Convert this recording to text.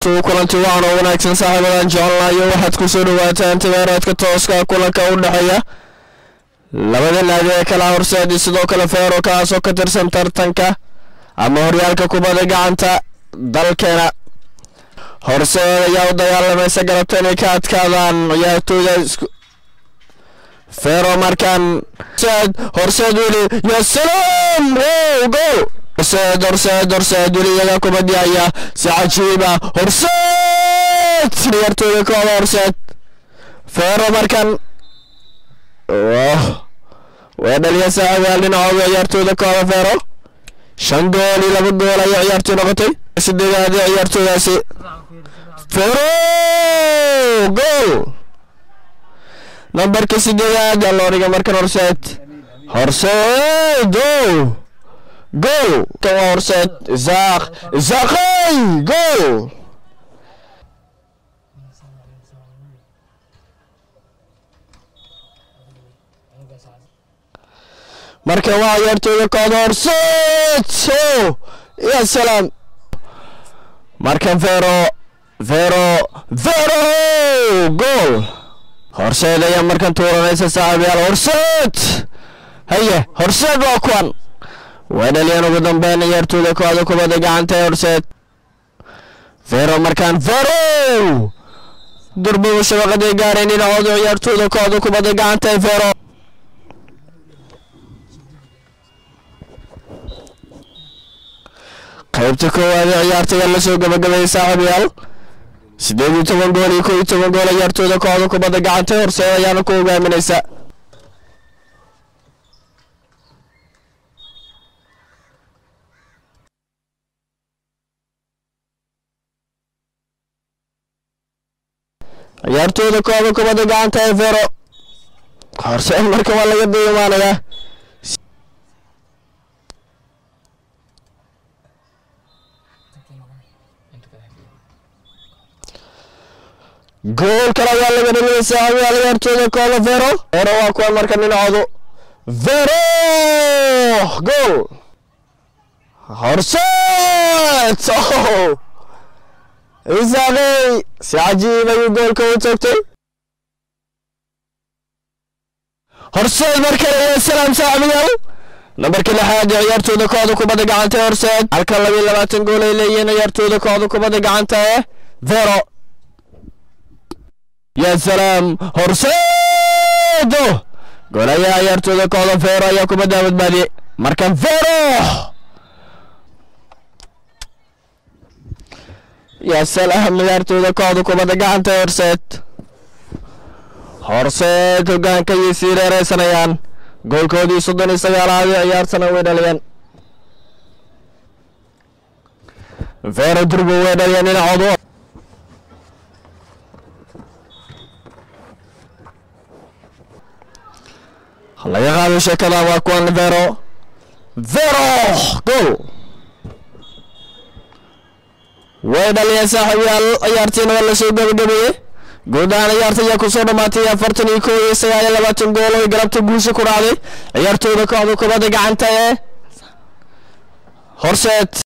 kulanti wacan oo wanaagsan saaxiibadan jecelnayo waxaad ku soo dhawaataan timeeraadka tooska kulanka u dhexeeya labada naadi ee kala horseedi sidoo kale feero kaasoo ka tirsan tartanka ama horyaalka kubadda gacanta dalkeena horseed ayaa u dagaalamaysa galabta inay ka adkaadaan ciyaartooyda feero markaan horseed weli ya salaam wow gool horseed horseed horseed weli iyaga kubadii haya si cajiiba horseed ciyaartooyda kooda horseed feero markaan waa dhaliya saaxiibayaal dhinacooda ciyaartooyda kooda feero shan gool iyo laba gool ayay ciyaartooy noqotay sideedaadi ciyaartooydaasi feero gool nambarka sideedaad aa loo dhiga markan horseed horseed o gool kan waa horseed isaaq isaaqay gool marka waa ciyaartooyda kooda horseed o ya salaam markan vero vero vero gool horseed ayaa markan tuuranaysa saaxiibayaal horseed haye horseed waa kuwan way dhaliyeen ugu dambeyn ciyaartooyda kooda kubadda gacanta ee horseed vero markaan vero durbubu shabaqaday gaareen dhinacooda ciyaartooyda kooda kubadda gacanta ee vero qaybta koowaad ee ciyaartooda lasoo gabagabeeyey saaxiibayaal sideed iyo toban gool iyo kow iyo toban gool ciyaartooyda kooxda kubadda gacanta horseed ayaana ku hogaaminaysa ciyaartooyda kooxda kubadda gacanta ee vero horseed marka waa laga diimaanayaa gool kale ayaa laga dhaliyay saaxiibayaal ciyaartooyda kooxda vero vero waa kuwan marka dhinacoodu vero gool horseed isaaqey si cajiib ayuu goolka u toogtay horseed mar kale iyo salaam saaxiibayaal nambarka lixaad ee ciyaartooyda kooxda kubadda gacanta ee horseed halka laba iyo labaatan gool ay leeyihiin ciyaartooyda kooxda kubadda gacanta ee vero ya salaam horseedo goolayaha ciyaartooyda kooxda vero ayaa kubadda badbaadiyey markan vero ya salaam ciyaartooyda kooxda kubadda gacanta ee horseed horseed hogaanka ayay sii dheereysanayaan goolkoodii soddon iyo sagaalaad ee ciyaarsana way dhaliyeen vero durbo way dhaliyeen dhinacoodu laga qaado sheekada waa kuwan vero vero gool way dhaliyeen saaxiibayaal ciyaartiina waa lasoo gabagabeeyey guud ahaan ciyaarta ayaa kusoo dhammaatay afartan iyo kow iyo sagaal iyo labaatan gool oo galabta guusha ku dhacday ciyaartooyda kooxda kubadda gacanta ee horseed